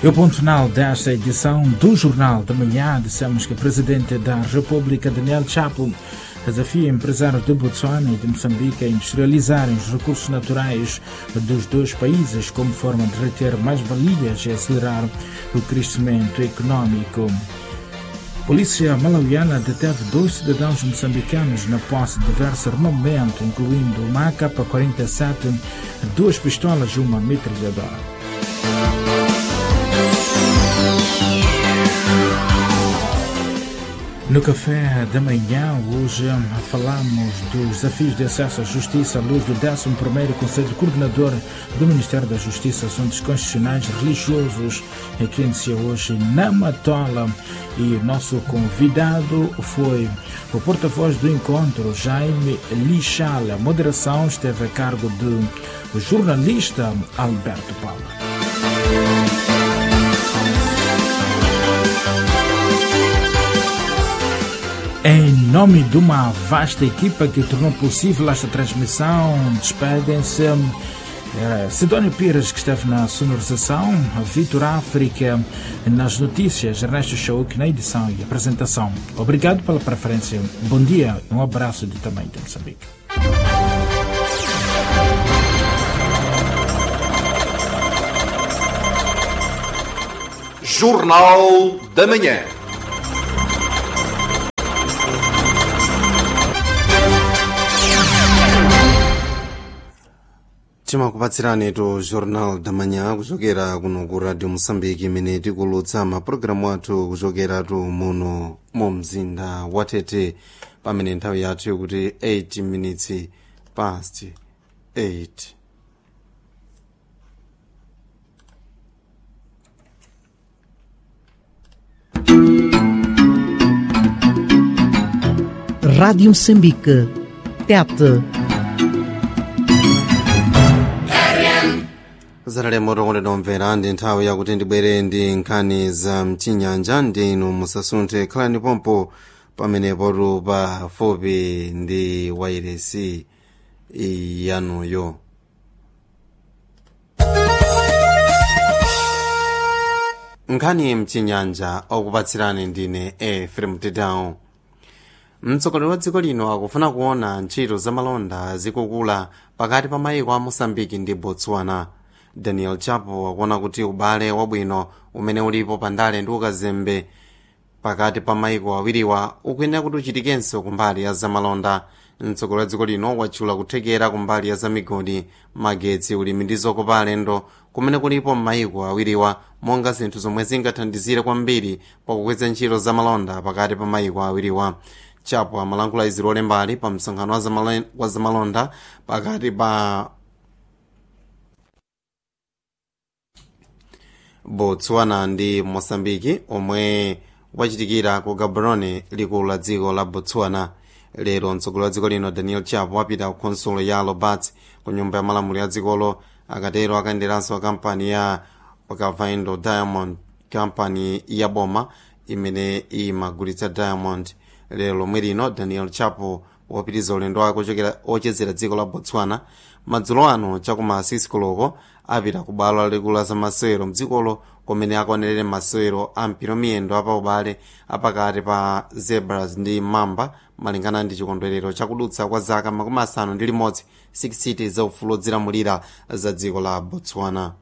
E o ponto final desta edição do Jornal da Manhã, dissemos que o Presidente da República, Daniel Chapo, desafia empresários de Botsuana e de Moçambique a industrializarem os recursos naturais dos dois países como forma de reter mais valias e acelerar o crescimento econômico. Polícia malauiana deteve dois cidadãos moçambicanos na posse de diversos armamentos, incluindo uma AK-47, duas pistolas e uma metralhadora. No café da manhã, hoje falamos dos desafios de acesso à justiça à luz do 11º Conselho Coordenador do Ministério da Justiça, assuntos constitucionais religiosos, que inicia hoje na Matola. E o nosso convidado foi o porta-voz do encontro, Jaime Lixala. A moderação esteve a cargo do jornalista Alberto Paula. Em nome de uma vasta equipa que tornou possível esta transmissão, despedem-se eh, Sidónio Pires, que esteve na sonorização, Vitor África nas notícias, Ernesto Chauk na edição e apresentação. Obrigado pela preferência, bom dia e um abraço de tamanho de Moçambique. Jornal da Manhã. timakupatsirani to jornal da manhã kuchokera kuno ku radio moçambique imene tikulutsa mapulogalamu athu kuchokera tu muno mu mzinda wa tete pamene nthawi yathu yokuti 8 minutes past 8 Rádio Moçambique. Tete. zatalemo tokondedwa mvera ndi nthawi yakuti ndibwere ndi nkhani za mchinyanja ndi inu musasunthe khalani pompo pamenepotu pafupi ndi wairesi yanuyo nkhani mchinyanja okupatsirani ndine efrem tedao mtsogoleri wa dziko lino akufuna kuona ntchito zamalonda zikukula pakati pa mayiko a moçambike ndi botswana daniel chapo akuona kuti ubale wabwino umene ulipo pandale ndi ukazembe pakati pa mayiko awiriwa ukuyenera kuti uchitikenso kumbali ya zamalonda mtsogoleri wa dziko lino watchula kuthekera kumbali ya zamigodi magetsi ulimi ndi zokopa alendo kumene kulipo m'mayiko awiriwa monga zinthu zomwe zingathandizire kwambiri pakukweza ntchito zamalonda pakati pa mayiko awiriwa chapo amalankhula izi lolembali pa msonkhano wa zamalonda pakati pa botswana ndi moçambike omwe wachitikira ku gaborone likulu la dziko la botswana lero mtsogoleri wa dziko lino daniel chapo wapita ku konsulo ya robert ku nyumba ya malamulo ya dzikolo akatero akayenderanso kampani ya okavango diamond kampani ya boma imene imagulitsa diamond lero lomwe lino daniel chapo wapitiza ulendo wake ochokera ochezera dziko la botswana madzulo ano chakuma asisi koloko apita ku bwalo lalikulu la zamasewero mdzikolo kumene akaonerere masewero a mpira miyendo apaubale apakati pa zebras ndi mamba malingana ndi chikondwerero chakudutsa kwa zaka makumi asanu ndi limodzi 6 city za ufulu odzilamulira za dziko la botswana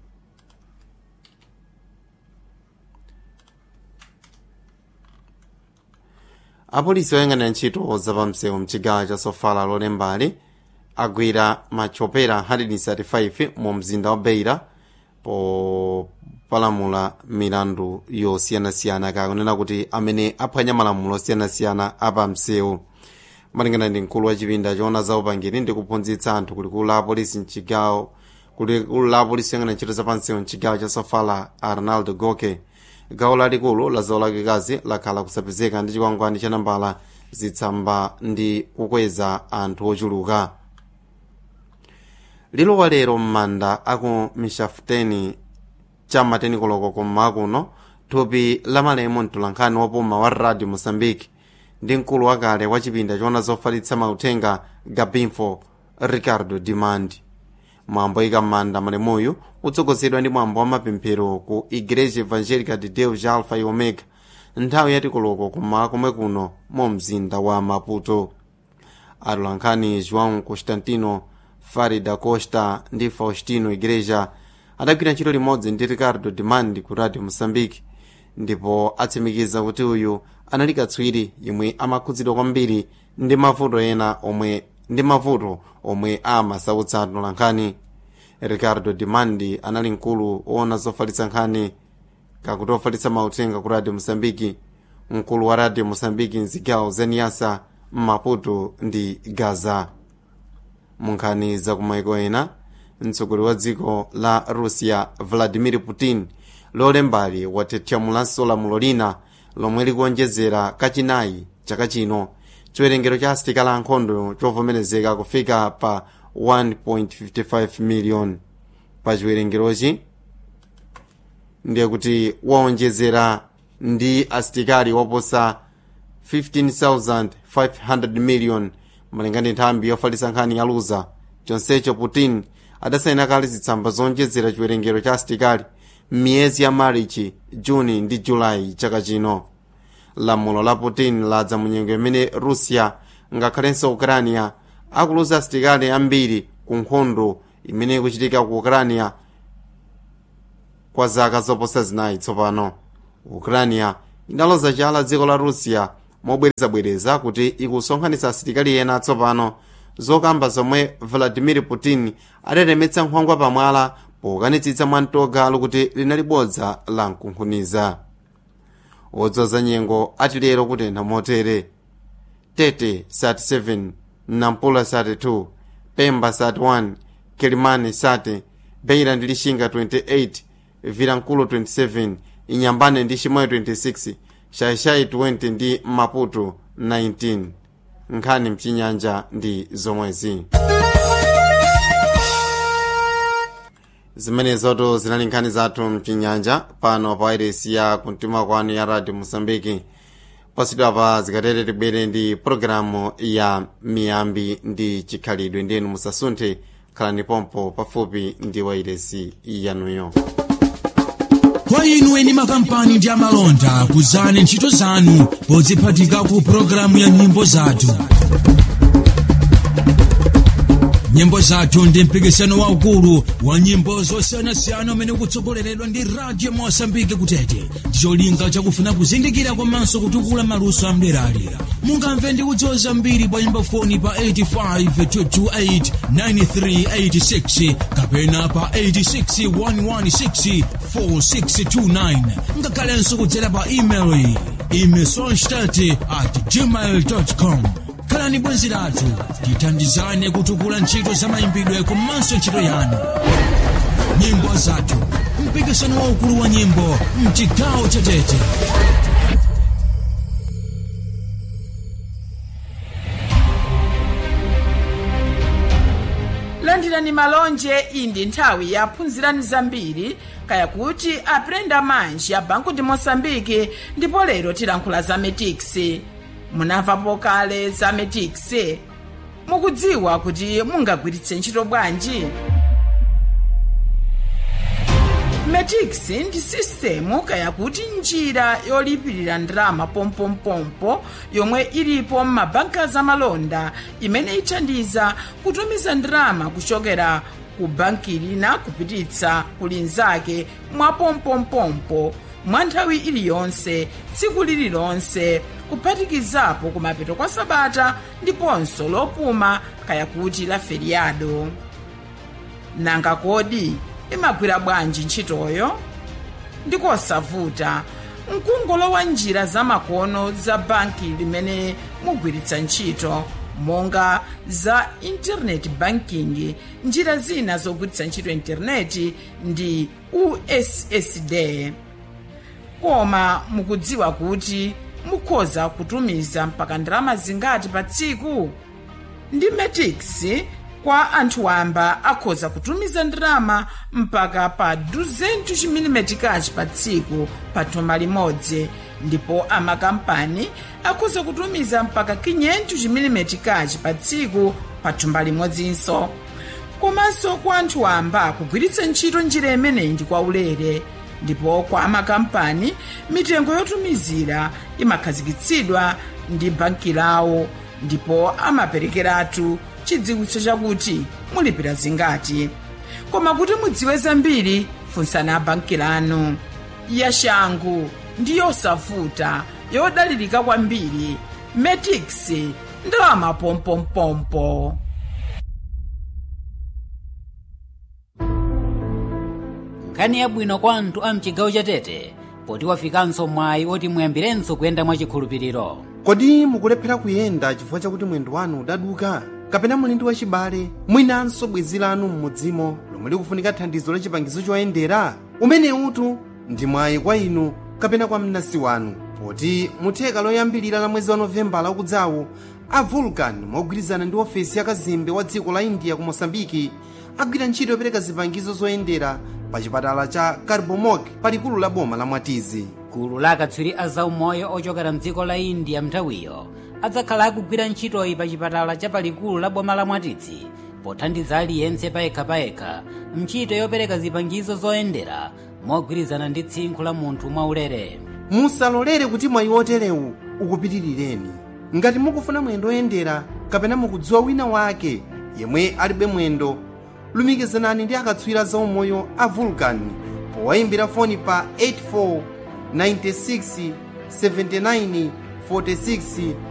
apolisi oyang'anira ntchito zapamsewu mchigawo cha sofala lolembali agwira machopera 135 mu mzinda wa beira popalamula milandu yosiyanasiyana kakunena kuti amene aphwanya malamulo osiyanasiyana apamsewu malingana ndi mkulu wa chipinda choona za upangiri ndi kuphunzitsa anthu kulikulu la apolisi mchigawo kulikulu la apolisi oyang'anira ntchito zapamsewu mchigawo cha sofala arnaldo goke gawo lalikulu la zawo lakikazi lakhala kusapezeka ndi chikwangwani cha nambala zitsamba ndi kukweza anthu ochuluka lilowa lero m'manda aku mishafuteni cham'mateni koloko kummawa kuno thupi la malemu mtulankhani wopuma wa radio moçambique ndi mkulu wakale wa chipinda choona zofalitsa mauthenga gabinfo ricardo dimandi mwambo oyika m'manda malemuyu utsogozedwa ndi mwambo wa mapemphero ku igreja evangelica de deus alfa e omega nthawi yatikoloko kuma komwe kuno mu mzinda wa maputo atolankhani joão constantino fari da costa ndi faustino igreja adagwira ntchito limodzi ndi ricardo demandi ku radio moçambique ndipo atsimikiza kuti uyu anali katswiri yemwe amakhudzidwa kwambiri ndi mavuto ena omwe ndi mavuto omwe amasautsa atolankhani ricardo demandi anali mkulu woona zofalitsa nkhani kakuti ofalitsa mauthenga ku radio moçambique mkulu wa radio moçambique mzigawo zeniyasa mmaputo ndi gaza munkhani zakumaiko ena mtsogoleri wa dziko la russia vladimir putin lolembali watetyamulanso lamulo lina lomwe likuonjezera kachinayi chaka chino chiwerengero cha asilikali ankhondo chovomerezeka kufika pa 1.55 million pa chiwerengerochi ndiye kuti waonjezera ndi asilikali woposa 15,500 million malinga ndi nthambi yofalitsa nkhani ya luza chonsecho putin adasayina kale zitsamba zonjezera chiwerengero cha asilikali m'miyezi ya marichi juni ndi julayi chaka chino lamulo la putin ladza munyengo imene russia ngakhalenso ukrania akuluza asilikali ambiri ku nkhondo imene ikuchitika ku ukrania kwa zaka zoposa zinayi tsopano ukrania inaloza chala dziko la russia mobwerezabwereza kuti ikusonkhanitsa asilikali ena atsopano zokamba zomwe vladimir putin adatemetsa nkhwangwa pamwala pokanitsitsa mwamtogalo kuti linali bodza la mkunkhuniza wodzoza nyengo ati lero kutentha motere tete sat 7 nampula sat 2 pemba sat 1 kilimani sat beira ndi lixinga 28 vilankulu 27 inyambane ndi chimoyo 26 shaishai 20 ndi maputo 19 nkhani mchinyanja ndi zomwezi zimenezoto zinali nkhani zathu mchinyanja pano pa wairesi ya kumtima kwanu ya radio mosambiki pasidwa pa zikatere tibwere ndi pologalamu ya miyambi ndi chikhalidwe ndinu musasunthe khalani pompo pafupi ndi wairesi yanuyo kwa inu eni makampani ndi amalonda kuzani ntchito zanu podziphatika ku pologalamu ya nyimbo zathu nyimbo zathu ndi mpikisano waukulu wa nyimbo zosiyanasiyana umene ukutsogoleredwa ndi radio mosambike kutete ndicholinga chakufuna kuzindikira komanso kutukula maluso amderalera mungamve ndi kudziwa zambiri pa nyimbo foni pa 85 kapena pa 861164629 ngakhalenso kudzera pa email imesonstat at gmail com khalani bwenzi lathu tithandizane kutukula ntchito za mayimbidwe komanso ntchito yanu nyimbo zathu mpikisano waukulu wa nyimbo mchigawo chatete landirani malonje iyi ndi nthawi yaphunzirani zambiri kaya kuti aprenda manji ya banku ndi mosambiki ndipo lero tilankhula za metiksi munamvapo kale za metiksi mukudziwa kuti mungagwiritse ntchito bwanji metix ndi sistemu kaya kuti njira yolipirira ndalama pompompompo yomwe ilipo m'mabanka zamalonda imene ithandiza kutumiza ndalama kuchokera ku banki lina kupititsa ku linzake mwa pompompompo mwa nthawi iliyonse tsiku lililonse kuphatikizapo kumapeto kwa sabata ndiponso lopuma kaya kuti la feriado nanga kodi imagwira bwanji ntchitoyo ndikosavuta mkungolowa njira zamakono za banki limene mugwiritsa ntchito monga za internet banking njira zina zogwiritsa ntchito intaneti ndi ussd koma mukudziwa kuti mukhoza kutumiza mpaka ndalama zingati pa tsiku ndi metix kwa anthu wamba akhoza kutumiza ndalama mpaka pa 200 chimilimetikachi pa tsiku pa thumba limodzi ndipo amakampani akhoza kutumiza mpaka 500 chimilimetikachi pa tsiku pa thumba limodzinso komanso kwa anthu amba kugwiritsa ntchito njira imeneyi ndi kwaulere ndipo kwa makampani mitengo yotumizira imakhazikitsidwa ndi banki lawo ndipo amaperekeratu chidziwitso chakuti mulipira zingati koma kuti mudziwe zambiri funsani abanki lanu yashangu ndi yosavuta yodalirika kwambiri metix ndalama pompompompo nkhani yabwino kwa anthu a mchigawo cha tete poti wafikanso mwayi oti muyambirenso kuyenda mwachikhulupiriro kodi mukulephera kuyenda chifukwa chakuti mwendo wanu udaduka kapena muli wachibale mwinanso bwenzi lanu m'mudzimo lomwe likufunika thandizo la chipangizo choyendera umene utu ndi mwayi kwa inu kapena kwa mnansi wanu poti mutheka loyambilira la mwezi wa novembala ukudzawu a vulcan mogwirizana ndi ofesi ya kazembe wa dziko la india ku mosambiki agwira ntchito yopereka zipangizo zoyendera pa chipatala cha carbomok palikulu la boma la mwatizi gulu la akatswiri a zaumoyo ochokera mdziko la india mnthawiyo adzakhala akugwira ntchitoyi pa chipatala cha palikulu la boma la mwatizi pothandiza aliyense payekhapayekha ntchito yopereka zipangizo zoyendera mogwirizana ndi tsinkhu la munthu mwaulere musalolere kuti mwayi oterewu ukupitirireni ngati mukufuna mwendo oyendera kapena mukudziwa wina wake yemwe alibe mwendo lumikizanani ndi akatswiri zaumoyo a vulcan powayimbira foni pa 84 96 79 46